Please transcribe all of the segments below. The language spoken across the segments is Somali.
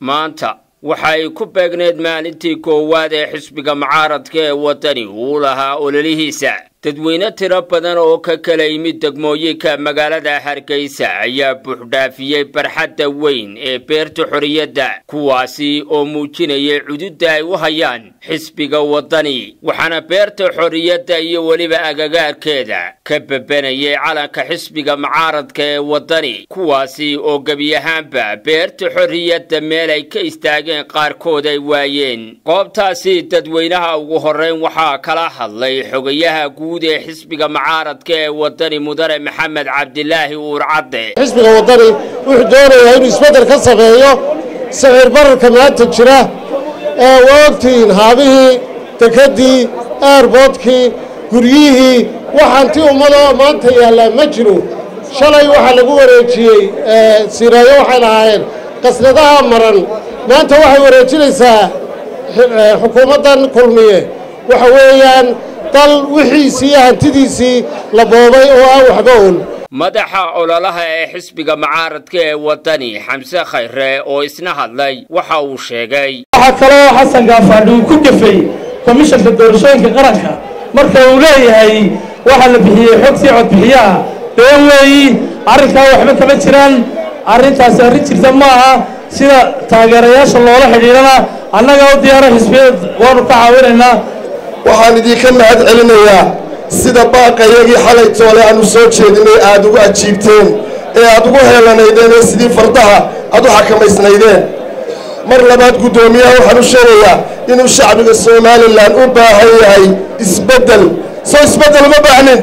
maanta waxa ay ku beegneed maalintii koowaad ee xisbiga mucaaradka ee waddani uu lahaa ololihiisa dadweyne tiro badan oo ka kala yimid degmooyinka magaalada hargeysa ayaa buuxdhaafiyey barxadda weyn ee beerta xorriyadda kuwaasi oo muujinayay cududda ay u hayaan xisbiga waddani waxaana beerta xorriyadda iyo weliba agagaarkeeda ka bebenayay calanka xisbiga mucaaradka ee waddani kuwaasi oo gebi ahaanba beerta xorriyadda meel ay ka istaageen qaarkood ay waayeen goobtaasi dadweynaha ugu horrayn waxaa kala hadlay xogayaha guud ee xisbiga mucaaradka ee waddani mudane maxamed cabdilaahi uur cadde xisbiga waddani wuxuu doonayaa inuu isbeddel ka sameeyo sicir bararka maanta jira ee waa ogtihiin haabihii dekeddii eerboodkii guryihii waxaanti ummadoo maanta yaallaa ma jiro shalay waxaa lagu wareejiyey siraayo waxay lahaayeen qasnadaha maran maanta waxay wareejinaysaa xukuumaddan kulmiye waxa weeyaan dal wixiisii iyo hantidiisii la boobay oo aan waxba ool madaxa ololaha ee xisbiga mucaaradka ee waddani xamse khayre oo isna hadlay waxa uu sheegay waxaa kaloo xasan gaafaadhi uu ku gafay komishanka doorashooyinka qaranka marka uu leeyahay waxaa la bixiyey xogtii codbixiyaha been weeyi arrinkaa waxba kama jiraan arrintaasi arrin jirta ma aha sida taageerayaasha loola xidhiidhana annaga u diyaara xisbiyada waanu ka caawinaynaa waxaan idinka mahad celinayaa sida baaqayagii xalay toole aanu soo jeedinay aad ugu ajiibteen ee aad ugu heelanaydeen ee sidii fardaha aad u xakamaysnaydeen mar labaad guddoomiyaha waxaan u sheegayaa inuu shacbiga somalilan u baahan yahay isbeddel soo isbeddel uma baahnin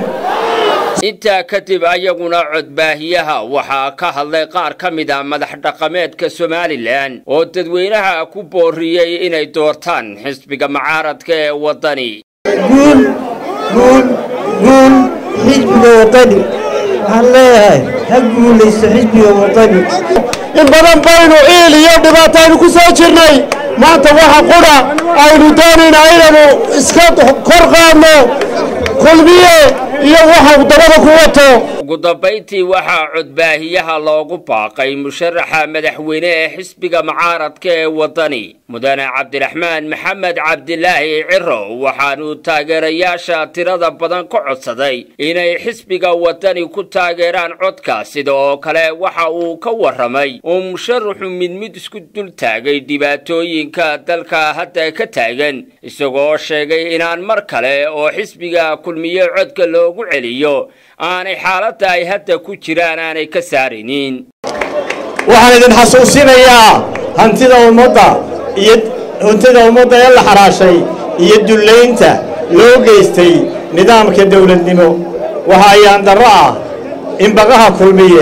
intaa kadib ayaguna codbaahiyaha waxaa ka hadlay qaar ka mid a madax dhaqameedka somalilan oo dadweynaha ku booriyey inay doortaan xisbiga mucaaradka ee waddani guul guul guul xisbiga waddani waxaan leeyahay ha guulaysto xisbiga waddani in badan baynu ciil iyo dhibaato aynu ku soo jirnay maanta waxa qudha aynu doonaynaa inaynu iska kor qaadno kulmiye iyo waxa dabada ku wato ugu dambayntii waxaa codbaahiyaha loogu baaqay musharaxa madaxweyne ee xisbiga mucaaradka ee waddani mudane cabdiraxmaan maxamed cabdilaahi ciro waxaanuu taageerayaasha tirada badan ka codsaday inay xisbiga waddani ku taageeraan codka sida oo kale waxa uu ka warramay oo musharaxu mid mid isku dul taagay dhibaatooyinka dalka hadda ka taagan isagoo sheegay inaan mar kale oo xisbiga kulmiye codka loogu celiyo aanay xaaladda ay hadda ku jiraan aanay ka saarinin waxaan idin xasuusinayaa hantida ummadda iyo hantida ummadda ee la xaraashay iyo dullaynta loo geystay nidaamka dawladnimo waxa ayaan darro ah in baqaha kulmiye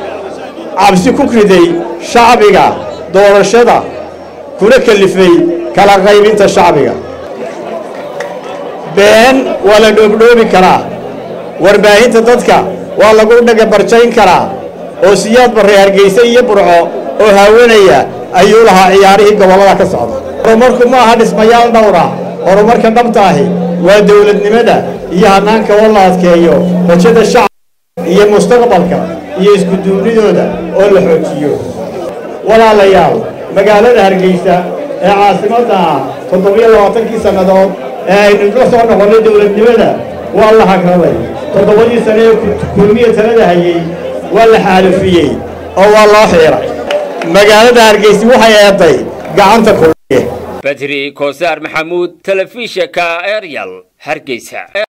cabsi ku riday shacbiga doorashada kuna kalifay kala qaybinta shacbiga been waa la dhoobdhoobi karaa warbaahinta dadka waa lagu dhagabarjayn karaa oo siyaad barre hargayse iyo burco oo haawanaya ayuu lahaa ciyaarihii gobollada ka socda horumarku ma aha dhismayaal dhowra horumarka dhabta ahi waa dawladnimada iyo hannaanka oo la adkeeyo rajada shacabka iyo mustaqbalka iyo iskuduubnidooda oo la xoojiyo walaalayaal magaalada hargaysa ee caasimadda ah toddobiyo labaatankii sannadood ee aynu la soo noqonnay dawladnimada waa la hagraday toddobadii sane ee kulmiya talada hayey waa la xaalufiyey oo waa loo xiiray magaalada hargeysi waxay eeday gacanta kulmiye badri koosaar maxamuud telefishinka eryal hargeysa